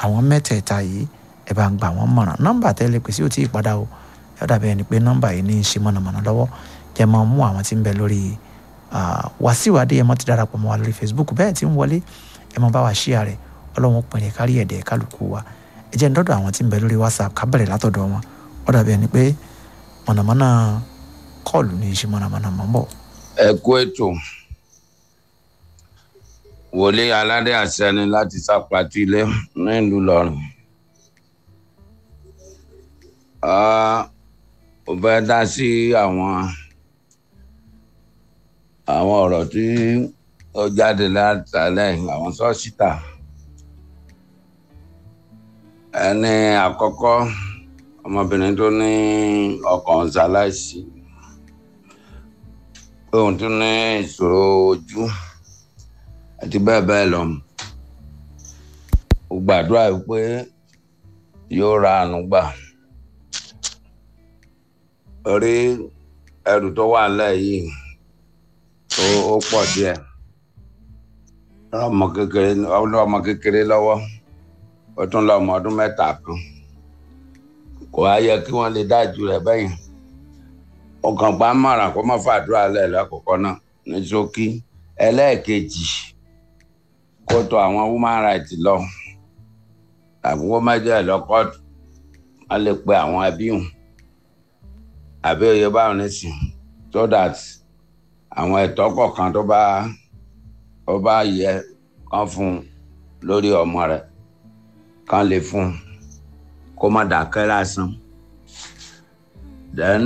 àwọn mẹ́tẹ̀ẹ̀ta yìí ẹ bá ń gbà wọ́n mọ̀ràn nọ́mbà tẹ́lẹ̀ pèsè ò tí ì padà o ẹ dàbí ẹni pé nọ́mbà yìí ní í ṣe mọ̀nàmọ́ná lọ́wọ́ jẹ́ máa mú àwọn tí ń bẹ lórí Wàsíù Adéyẹmọ ti darapọ̀ mọ́ wa lórí Facebook bẹ́ẹ̀ tí ń wọlé ẹ máa bá wa ṣíà rẹ̀ ọlọ́run pinrin kárí ẹ̀dẹ̀ kálukú wa ẹ jẹ́ ń dọ́dọ̀ àwọn tí ń bẹ lórí WhatsApp ká bẹ̀rẹ̀ látọ̀dọ̀ wọn ó dàbí ẹni pé mọ̀nàmọ́ná kọ́ọ̀lù ní í ṣe mọ̀nàmọ́ná mọ́ bọ̀. ẹ kú ètò wòlé aládé àṣẹni láti sàpàtì ilé nílùú lọrùn ó fẹ́ dá sí àwọn àwọn ọ̀rọ̀ tí ó jáde látàlẹ́ àwọn sọ́ọ̀sìtà ẹni àkọ́kọ́ ọmọbìnrin tó ní ọkàn ṣaláìsí pé òun tún ní ìṣòro ojú àti bẹ́ẹ̀ bẹ́ẹ̀ lọ ó gbàdúrà pé yóò ra àánú gbà orí ẹrù tó wà lẹ́yìn ó pọ̀ díẹ̀ ọmọ kékeré ọmọ kékeré lọ́wọ́ ó tún lọ ọmọ ọdún mẹ́ta kan kò á yẹ kí wọ́n lè dájú rẹ̀ bẹ́yìn ọkàn pa mọ̀ràn kó má fàdúrà lẹ̀ lọ́kọ̀ọ̀kan náà ní ṣókí ẹlẹ́ẹ̀kejì kó tó àwọn human rights lọ tàbí wọ́n má jẹ́ lọ́kọ́ọ̀tù wọ́n lè pe àwọn ẹbí hùn àbí oyè báwọn nísìn so that àwọn ẹ̀tọ́ kọ̀ọ̀kan tó bá tó bá yẹ kán fún un lórí ọmọ rẹ̀ kán lè fún un kó má dákẹ́ lásán then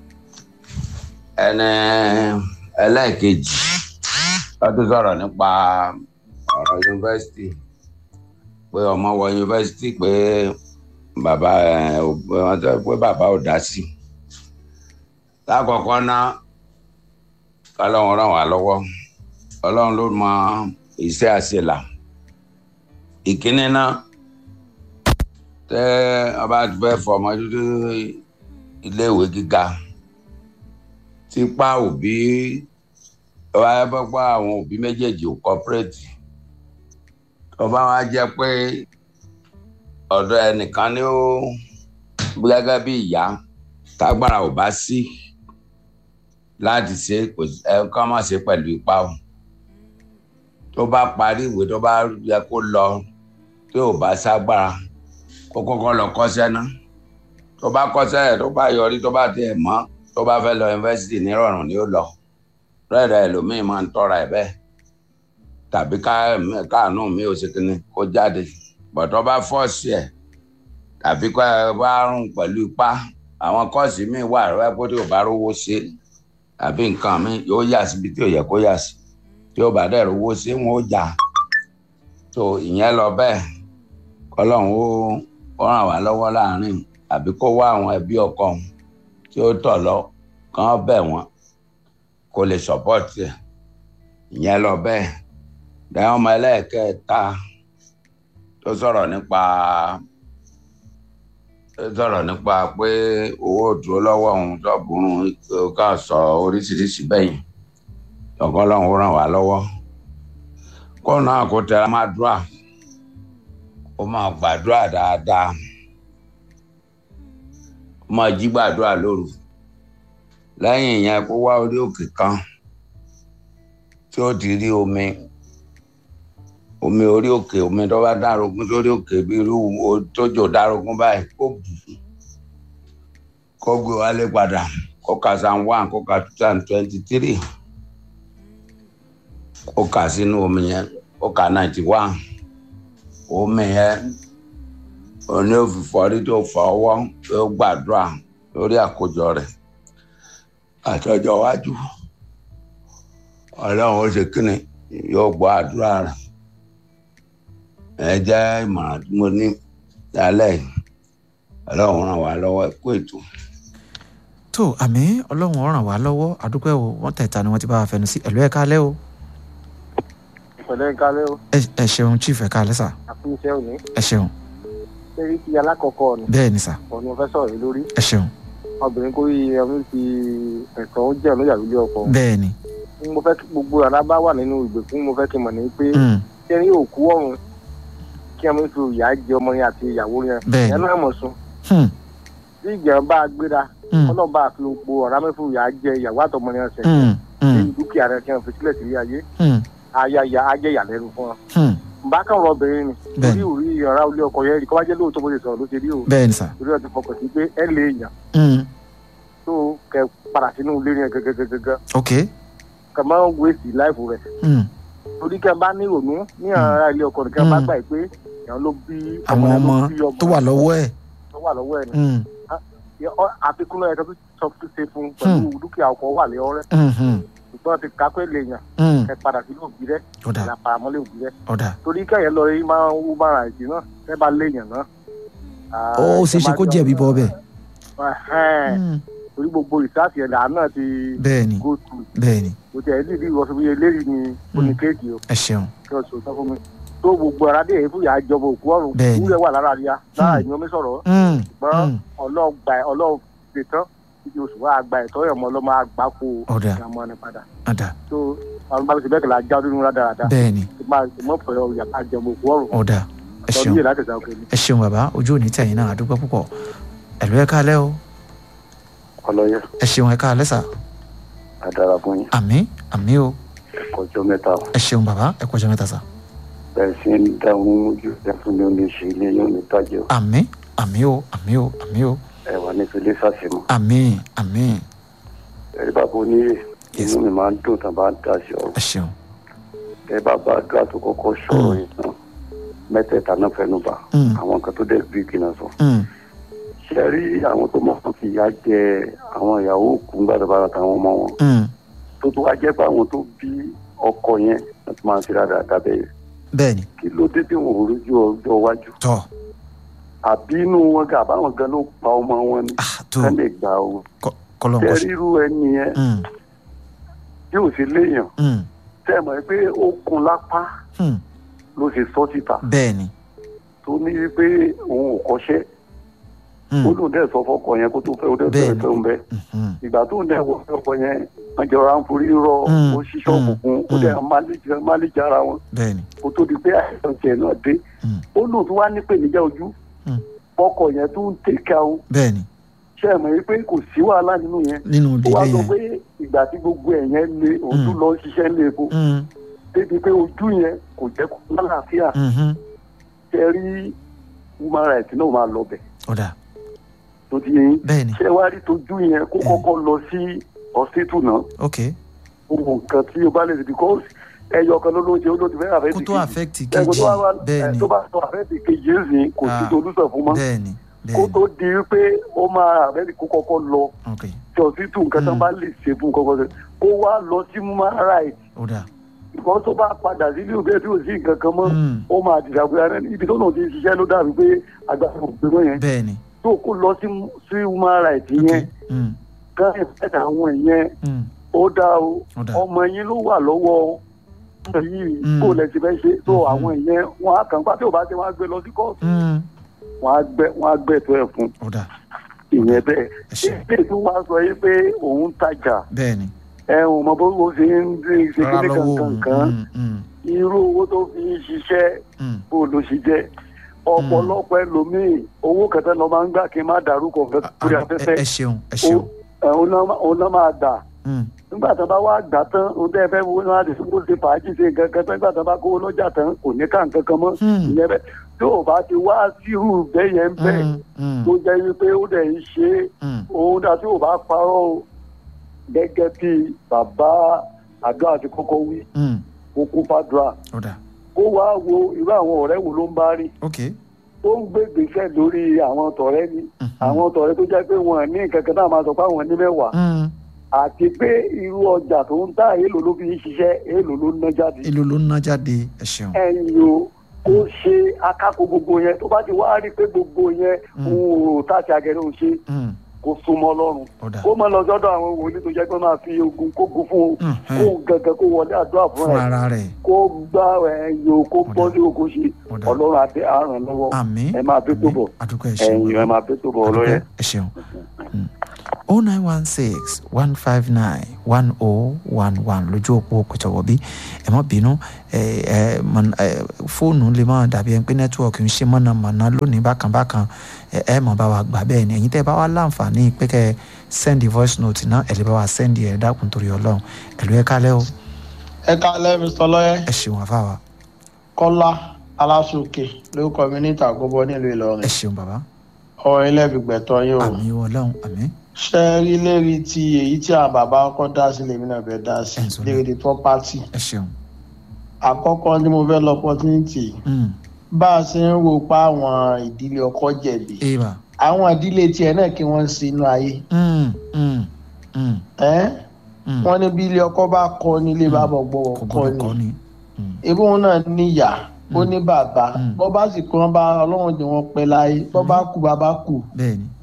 ẹni ẹlẹ́ẹ̀kejì lọ́dún sọ̀rọ̀ nípa ọ̀rọ̀ yunifásitì pé ọmọ wọ yunifásitì pé bàbá ẹ̀ pé bàbá ò dá sí lákọ̀ọ́kọ́ náà kọ́lọ́run ràn wá lọ́wọ́ ọlọ́run ló mọ iṣẹ́ àṣelà ìkíní náà tẹ́ ọba fẹ́ fọmọ dúdú iléèwé gíga tipa òbí wáyé pẹ́pẹ́ àwọn òbí méjèèjì ò kọ́pẹ́rẹ́tì ọba wa jẹ́ pé ọ̀dọ̀ ẹnìkan ni ó gẹ́gẹ́ bí ìyá tágbára ò bá sí láti ṣe ẹ kọ́ mọ̀ ṣe pẹ̀lú ipá o tó bá parí ìwé tó bá yẹ kó lọ tí ò bá ságbára kó kọ́kọ́ lọ kọ́ṣẹ́ náà tó bá kọ́ṣẹ́ ẹ̀ tó bá yọrí tó bá tiẹ̀ mọ́ tó bá fẹ́ lọ yunifásitì nírọ̀rùn ni ó lọ rẹ́ẹ̀rẹ́ ẹlòmíín máa ń tọ́ra ẹ̀ bẹ́ẹ̀ tàbí káàánú mi ò ṣe kíni kó jáde bọ̀tọ́ bá fọ́ọ̀sì ẹ̀ tàbí kó ẹ bá rún pẹ̀lú ipá àwọn kọ́ọ̀sì míì wà rẹ́ pé tí ò bá rówó ṣe tàbí nǹkan mi yóò yà síbi tí ò yẹ kó yà sí tí ó bá dẹ̀ rówó ṣe wọn ó jà tó ìyẹn lọ bẹ́ẹ̀ kọ́lọ́hún ó ràn wá lọ́wọ́ láàrin àbí kó wá àwọn ẹbí ọkọ òun tí ó tọ̀ lọ kàn bẹ̀ wọ́n kó lè sọ́pọ́tì ẹ̀ ìyẹn lọ bẹ́ẹ̀ dáhùn ọmọ ẹlẹ́ẹ̀kẹta tó sọ̀rọ̀ nípa tó sọ̀rọ̀ nípa pé owó dúró lọ́wọ́ òun tó burú ká sọ oríṣiríṣi bẹ́yìn ọ̀kan lọ́hùn ràn wá lọ́wọ́ kó náà kó tẹra máa dúrà kó máa gbàdúrà dáadáa kó máa jí gbàdúrà lóru lẹ́yìn ìyẹn kó wá orí òkè kan tí ó ti rí omi omi orí òkè omi tó bá dárogún sórí òkè bí irú tójò dárogún báyìí kó bù kó gbé wálé padà kó ka san one kó ka two thousand twenty three kó kà sínú omi yẹn kó ka ninety one omi yẹn oní òfìfọ́rí tó fọ ọwọ́ tó gbàdúrà lórí àkójọ rẹ̀ àtọjọ́ iwájú ọlọ́run ó ṣe kíni yóò gbọ́ àdúrà rẹ̀ ẹ jẹ́ ìmọ̀ràn tí mo ní lálẹ́ yìí ọlọ́run ràn wá lọ́wọ́ kó ètò. tó àmì ọlọ́run ràn wá lọ́wọ́ àdúpẹ́ o wọ́n tẹ̀ta ni wọ́n ti bá wa fẹnu sí ẹ̀lú ẹ̀ kálẹ́ o. ìpẹ̀lẹ́ kálẹ́ o. ẹ ṣeun chief ẹ̀ kálẹ́ sà. àfihàn òní. ẹ ṣeun. ṣérí ti alákọ̀ọ́kọ́ ni. bẹ́ẹ̀ ni sà. òní mo fẹ́ sọ̀rọ̀ yìí lórí. ẹ ṣeun. obìnrin kò yí ẹmu fi ẹ̀tọ́ ń jẹ́ ọ̀nà ìlú ọkọ. bẹ́ẹ̀ ni. mo fẹ́ kí gbogbo àrà bá wà nínú ìgbèkùn mo fẹ́ kí n mọ̀ ní pé ṣé ní òkú ọ̀run kí wọn fi ìyá jẹ ọmọ yẹn àti ìyàwó yẹn Bẹ́ẹ̀ni. yẹn náà mọ̀ sùn Hmm. tí ìgbà bá gbéra Hmm. ọlọ́run bá fi po ọ̀rá mẹ́fù ìyá jẹ ìyàwó àtọmọ yẹn sẹ̀ Hmm. Hmm. ní dúkìá rẹ̀ kí wọn fi sílẹ̀ sílé ayé Hmm. ayáya ajẹ́ ìyàlẹ́nu fún wọn. Hmm. bá kàn rọ obìnrin ni Bẹ́ẹ̀ni. orí òrí ọ̀rá olé ọkọ yẹn kọ́ bá jẹ́ lóòótọ́ bó ṣe sọ̀rọ̀ ló ṣe rí o bẹ́ẹ̀ ni sà. torí ọ̀ ti fọkàn sí pé ẹ lè yàn Hmm. tó kẹ padà sínú ilé yẹn gẹ́gẹ́gẹ́gẹ́ ok. kẹ máa ń wéèsì láìfù rẹ̀ Hmm. torí kẹ bá ní ìrònú ní ara ilé ọkọ nìkan bá Mm. gbà pé èèyàn ló bí àwọn yẹn ọmọ ló bí tó wà lọ́wọ́ ẹ̀. tó wà lọ́wọ́ ẹ̀ ni Hmm. Ọ- àfikún náà yẹ kó sọ fún ṣe fún pẹ̀lú dúkìá ọkọ wà lé ọrẹ́ Hmm. Hmm. ṣùgbọ́n ti ká pé lè yàn Hmm. kẹ padà sínú òbí rẹ̀ ọ̀dà ìlà paramọ́lé òbí rẹ̀ ọ̀dà. torí kẹyìn lọ rí máa ń wú máa ra ìdí náà tẹ bá léèyàn náà. ó ṣeé ṣe kó jẹ̀bi bọ́ bẹ́ẹ̀. Ẹhẹ́n. Hmm. torí gbogbo ìsáàsì ẹ̀dá náà ti bẹ́ẹ̀ ni go through bẹ́ẹ̀ ni kò tẹ̀ ẹ́ nídìí ìwọ̀sùn bíi eléyìí ni oníkéèkì o ẹ ṣeun. kí wọ́n sọ sọ fún mi tó gbogbo ara dé èéfù yà á jọba òkú ọ̀run Bẹ́ẹ̀ ni. wúlẹ̀ wà lára rí a lára ìyẹn omi sọ̀rọ̀ Hmm. ṣùgbọ́n Hmm. ọlọ́ọ̀gbà ọlọ́ọ̀gbè tán títí oṣù wa àgbà ẹ̀tọ́ yẹn mọ́ ọlọ́mọ àgbà kó ọ̀dà ìyàmọ́ ni padà ọ̀dà tó àwọn bá mi ṣe bẹ́ẹ̀ kìlá já ọdún nílá dáradára bẹ́ẹ̀ ni tó máa ṣe mọ́ fẹ́ ọ̀yà ká jọba òkú ọ̀run ọ̀dà ẹ lọ́dún ṣeun yìí láti ṣàwọn kẹ́mi. ẹ ṣeun bàbá ojú òní tẹ̀yìn náà àdúgbò púpọ̀ ẹ̀lú ẹ̀ káalẹ́ o ọlọyẹ ẹ ṣeun ẹ̀ káalẹ́ sà adara fún yín àmì àmì o ọjọ mẹ́ta o ẹ ṣeun bàbá ẹ kọjá mẹ́ta sà bẹ́ẹ̀ sì ń dáhùn ojú ẹfun ní omi ṣe ilé yóò ní tàjẹ o àmì àmì o àmì o àmì o ẹ wà ní filé sàṣemọ àmì àmì ẹ bàbá oníyè Yes. inú mi máa ń dùn tán bá ń dá sí ọ̀rọ̀ ẹ ṣeun ẹ bàbá àdúrà tó kọ́kọ́ sọ̀rọ̀ yìí tán mẹ́tẹ̀ẹ̀ta náà fẹnu bà Mm. àwọn kan tó dẹ bí kìnnà sọ Hmm. ṣe rí àwọn tó mọ fún fìyà jẹ àwọn ìyàwó òkú gbàdúrà àtàwọn ọmọ wọn Hmm. tó tó wá jẹ́ pé àwọn tó bí ọkọ yẹn wọ́n ti máa ń ṣe dáadáa bẹ́ẹ̀ bẹ́ẹ̀ ni kí ló dé tí wọn ò rójú ọjọ́ iwájú tọ́ àbí inú wọn gà àbáwọn gan ló pa ọmọ wọn ni ah tó ká lè gbà o kọlọ́n tẹ kọ́ sí. ríru ẹni yẹn Hmm. tí ò sí léèyàn Hmm. tẹ mọ̀ pé ó kun lápá Hmm. ló ṣe sọ síta bẹ́ẹ̀ ni tó ní pé òun ò kọ́ṣẹ́ Hmm. ó lóun dẹ̀ sọ fọkọ yẹn kó tó fẹ́ ó dẹ̀ Bẹ́ẹ̀ni. fẹ́ fẹ́ òun bẹ́ẹ̀ Hmm. ìgbà tó ń dẹ̀ wọ ọkọ yẹn wọ́n jọra ń forí rọ Mm, ó ṣíṣọ́ mm, òkùnkùn ó dẹ̀ máléjì ara wọn bẹ́ẹ̀ ni kó tó di pé àìsàn tiẹ̀ náà dé Mm. ó lóun tó wá nípè níjà ojú Mm. ọkọ yẹn tó ń tẹ̀ka o bẹ́ẹ̀ ni ṣe é mọ̀ pé kò sí wàhálà nínú yẹn nínú ó ìdílé wá sọ yẹn. pé ìgbà tí gbogbo ẹ̀ yẹn le òun Mm. tún lọ ṣiṣẹ́ lé epo Hmm. débi pé ojú yẹn kò jẹ́ kó lálàáfíà Mhm. ṣe rí human rights náà máa lọ bẹ̀ ọ̀dà tó ti yẹn bẹ́ẹ̀ ni ṣé wá rí tójú yẹn kó kọ́kọ́ lọ sí hospital náà ok gbogbo nǹkan tí o bá lè ṣe because ẹyọ kan ló ló ń ṣe ó ló ti fẹ́ àfẹ́ kó ti tó kejì affect ẹgbẹ́ kejì tó bá wà bẹ́ẹ̀ ni tó bá tó àfẹ́ ti kejì ẹ̀sìn kò sí Ah. solúsọ̀ fún mọ́ bẹ́ẹ̀ ni kó bẹ́ẹ̀ tó ni di pé ó máa àfẹ́ ti kó kọ́kọ́ lọ ok sí hospital nǹkan tó Mm. bá lè ṣe fún kọ́kọ́ ṣe kó wá lọ sí human rights ọ̀dà ìkọ́ tó bá padà sílé òbí ẹ̀ tí ò sí nǹkan kan mọ́ Hmm. ó máa dìdàgbé ara ẹni ibi tó náà ti ń ṣiṣẹ́ ló dàbí pé agbára òpin mọ́ yẹn bẹ́ẹ̀ ni tó kó lọ sí sí human rights ok yẹn Hmm. kán ìfẹ́ta àwọn ìyẹn Hmm. ó dá o ọ̀dà ọmọ yín ló wà lọ́wọ́ ọmọ yìí Mm. kó lẹ ti fẹ́ ṣe tó Mhm. àwọn ìyẹn wọn á kàn pa tí ò bá ṣe wọn á gbé lọ sí kóòtù Hmm. wọn á gbẹ wọn á gbẹ tó ẹ fún ọ̀dà ìyẹn bẹ́ẹ̀ ẹ ṣe ilé tó wá sọ yìí pé òun tajà bẹ́ẹ̀ ni ẹ ò mọ bó bó ṣe ń ṣe ṣe rárá kíní lọ́wọ́ kankan kan Hmm. Hmm. irú owó tó fi ń ṣiṣẹ́ Hmm. bó ló ṣe jẹ́ ọ̀pọ̀lọpọ̀ ẹlòmíì owó kẹtẹ lọ máa ń gbà kí n má dárúkọ nǹkan Ah, lórí ah, ẹ afẹ́fẹ́ ẹ ṣeun ẹ ṣeun Ó- òun náà- òun náà máa dà Hmm. nígbà tó bá wá gbà tán ohun tẹ́ ẹ fẹ́ wo náà àti sọ́kò ṣe fàájì ṣe nǹkan kan tán nígbà tó bá kówó lọ́jà tán kò ní ká nǹkan kan mọ́ Hmm. ìyẹn bẹ́ẹ̀ tí ò bá ti wá sírù bẹ́ẹ̀ yẹn bẹ́ẹ̀ Hmm. Hmm. tó jẹ́ wípé ó dẹ̀ ń ṣe é Hmm. òun dà tí ò bá parọ́ o gẹ́gẹ́ bí bàbá àdó àti kọ́kọ́ wí Hmm. kó kú fàdúrà ọ̀dà kó wá wo irú àwọn ọ̀rẹ́ wo ló ń bá rí ok tó ń gbé gbèsè lórí àwọn tọ̀rẹ́ ni Mhm. àwọn tọ̀rẹ́ tó jẹ́ pé wọn ní nǹkan kan náà máa sọ pé àwọn ní mẹ́wàá Hmm. àti pé irú ọjà tó ń tà èèlò ló fi ń ṣiṣẹ́ èèlò ló ń ná jáde èlò ló ń ná jáde ẹ ṣeun ẹ̀yìn o kó ṣe akáko gbogbo yẹn tó bá ti wá rí i pé gbogbo yẹn Mm. òun ò tàṣà gẹ̀rẹ́ òun ṣe Hmm. kó súnmọ́ ọlọ́run ọ̀dà kó mọ lọ sọ́dọ̀ àwọn wòlíì tó jẹ́ pé máa fi ogun kógun fún un Mhm. kó gẹ́gẹ́ kó wọlé àdúrà fún fún ẹ̀ ara rẹ̀ kó gbá ẹ̀yìn o kó bọ́ sí oko ṣe Ọ̀dà. ọlọ́run àti àrùn lọ́wọ́ àmín ẹ máa bí tó bọ̀ àdúgbò ẹ ṣeun ẹ̀yìn ẹ máa bí tó bọ̀ ọlọ́yẹ. ẹ ṣeun o nine one six one five nine one o one one lójú òpó kòtòwọ́ bí ẹ má bínú ẹ ẹ mọ- ẹ, fóònù lè má dàbí ẹni pé nẹ́tíwọ̀kì ń ṣe mọ̀nàmọ́ná lónìí bákan bákan ẹ ẹ mọ̀ bá wa gbà bẹ́ẹ̀ ni ẹ̀yin tẹ́ ẹ bá wa láǹfààní pé kẹ́ ẹ sẹ́ndì voice note náà ẹ̀ lè bá wa sẹ́ndì ẹ̀ dákun torí ọlọ́run ẹ̀ ló yẹ kálẹ̀ o ẹ kálẹ́ mr lọ́yẹ́ ẹ ṣeun àfáwà kọ́lá aláṣọkè lórúkọ mi ní ìtàgọ́bọ nílùú ẹ ìlọrin ṣeun bàbá ọ̀rọ̀ ilé ìgbẹ̀tọ̀ yín o àmì ọlọ́run àmì ṣe rí lérí ti èyí tí àwọn bàbá kọ́ dá sí lèmi náà fẹ́ dá sí Ẹ̀ ń sọ lérí ti property ẹ ṣeun àkọ́kọ́ ni mo fẹ́ lọ opportunity Mm, bá a ṣe ń rò pa àwọn ìdílé ọkọ jẹ̀bi eva àwọn ìdílé tiẹ̀ náà kí wọ́n sí inú ayé Mm, mm, mm, ẹ́ mm. wọ́n ní bí ilé ọkọ bá kọ́ nílé Mm. bàbá ọgbọ́n kò ọkọ gbọdọ̀ kọ́ ni ni Mm, ebí wọn náà níyà ó ní bàbá Mm. bọ́ bá sì kú wọn bá ọlọ́run jẹ́ wọn pẹ́ láyé bọ́ bá kú bàbá kú bẹ́ẹ̀ ni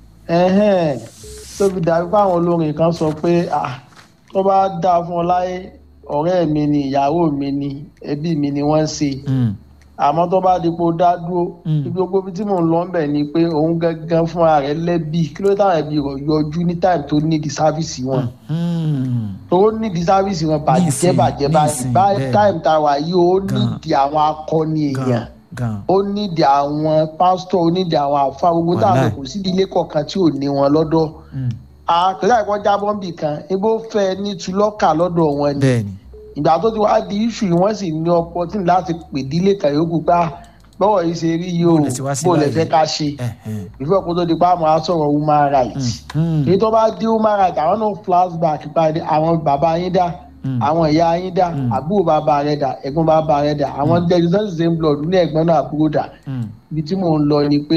ẹ̀hẹ́n tó fi dàbí pé àwọn olórin kan sọ pé ah tó bá dáa fún ọ láyé ọ̀rẹ́ mi ni ìyàwó mi ni ẹbí mi ni wọ́n ń ṣe Mm, àmọ́ tó bá di pé ó dá dúró Mm. ibi gbogbo ibi tí mò ń lọ ń bẹ̀ ni pé òun gangan fúnra rẹ̀ lẹ́bi kí ló táwọn ẹbí rẹ̀ yọjú ní táìmù tó nídìí sáfìsì wọn mm, tó nídìí sáfìsì wọn bàjẹ́ Nísìnyí, bàjẹ́ báyìí nísìnyí, báyìí bẹ́ẹ̀. táìmù tá a wà yìí ó Gan. nídìí àwọn akọni èèyàn gan gan ó nídìí àwọn pásítọ̀ ó nídìí àwọn àfa gbogbo táwọn Wàláì. kò sí ìdílé kọ̀ọ̀kan tí ò ní wọn lọ́dọ̀ Mm, àkàrà ìwọ́n jábọ́ ń bì kan ibo fẹ́ ní tulọ́kà lọ́dọ̀ wọn ni bẹ́ẹ̀ ni ìgbà tó ti wá di iṣu yìí wọ́n sì ní opportunity láti pè dílé kàyókù gbá bọ́wọ̀ yìí ṣe rí yìí o Bó lẹ ti wá sí bó lẹ báyìí? fẹ́ ká ṣe ẹ̀hẹ́n, ìfẹ́ kó tó di pa àmọ́ àsọ̀rọ̀ human rights mm, èyí tó bá dé human rights àwọn náà flashback pàdé àwọn bàbá yín dá Mm. àwọn ìyá yín dá Mm. àbúrò bàbá rẹ dá ẹ̀gbọ́n bàbá rẹ dá àwọn jẹjẹrẹ same blood ní ẹ̀gbọ́n náà àbúrò dá mm, ibi tí mò ń lọ ni pé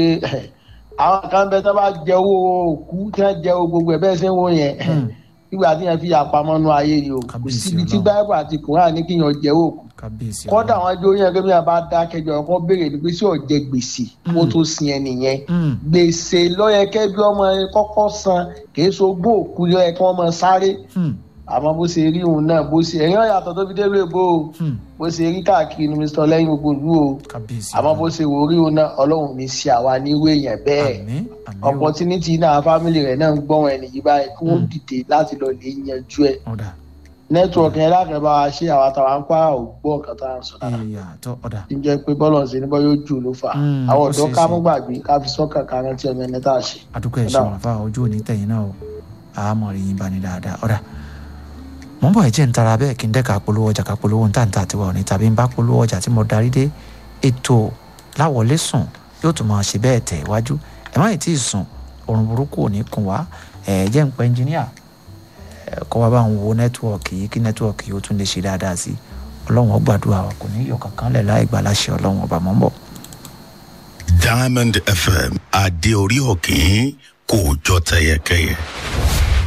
àwọn kan bẹ tó bá jẹ owó òkú tí wọn jẹ owó gbogbo ẹ bẹ́ẹ̀ ṣe ń wò yẹn Mm. nígbà tí yẹn fi àpamọ́ nu ayé ni o kò Kábíyèsí síbi tí Ọlọ́run. báyìí àti kòrán ní kí yẹn jẹ owó òkú kábíyèsí kọ́dà Ọlọ́run. àwọn ajó yẹn kí wọ́n bá dá kẹjọ ọkọ béèrè ni pé sí ọ̀jẹ̀ gbèsè kó tó sin ẹni yẹn Mm, gbèsè lọ́yẹ̀kẹ́ bí ọmọ yẹn kọ́kọ́ san kìí so gbó òkú lọ́yẹ̀ kí wọ́n mọ sáré mm, àmọ́ bó ṣe rí òun náà bó ṣe ẹ̀yìn ọ̀yàtọ̀ tó fi dé lóye bó o mm, bó ṣe rí káàkiri ní mr lẹ́yìn gbogbo ìlú o kábíyèsí àmọ́ bó Ọlọ́run. ṣe wò rí òun náà ọlọ́run ní ṣe àwa nírú èèyàn bẹ́ẹ̀ àmín àmín o. opportunity náà fámìlì rẹ̀ náà ń gbọ́n wọn ẹnìyí báyìí kí wọ́n dìde láti lọ lè yanjú ẹ̀ ọ̀dà nẹ́tíwọ̀kì yẹn lákẹ́ bá wa ṣe àwọn àtàwọn ń pa ògbó ọ̀kan tá à ń sọ dára ìyá tó ọ̀dà tí ń jẹ́ pé bọ́ọ̀lù ọ̀sẹ̀ níbọ̀ yóò jù ló fà á Mm, àwọn ó ọ̀dọ́ ṣeé ká ṣe. mú gbàgbé ká fi sọ́kàn ká rántí ọmọ ẹni tá a ṣe. àdúgbò ẹ̀ Ọ̀dà. ṣe wọn fà ojú òní tẹ̀yìn náà o àmọ̀ rí yín bá ní dáadáa ọ̀dà mọ̀ ń bọ̀ ẹ̀jẹ̀ ń tara bẹ́ẹ̀ kí n dẹ́ka polówó ọjà ká polówó ń tàǹtà tiwa òní tàbí ń bá polówó ọjà tí mo darí dé ètò láwọlé sùn yóò tún máa ṣe bẹ́ẹ̀ tẹ̀ iwájú ẹ̀ má ì tí ì sùn òrùn burúkú ò ní kùn wá ẹ̀ jẹ́ ń pẹ́ ẹnjìníà ẹ̀ kọ́ wa bá ń wo nẹ́tíwọ̀kì yìí kí nẹ́tíwọ̀kì yìí ó tún lè ṣe dáadáa sí i ọlọ́run ó gbàdúrà wa kò ní yọ kankan lẹ̀ láì gbà láṣẹ ọlọ́run ọba mọ́ ń bọ̀. Diamond FM adé orí òkè kò jọ tẹyẹkẹyẹ.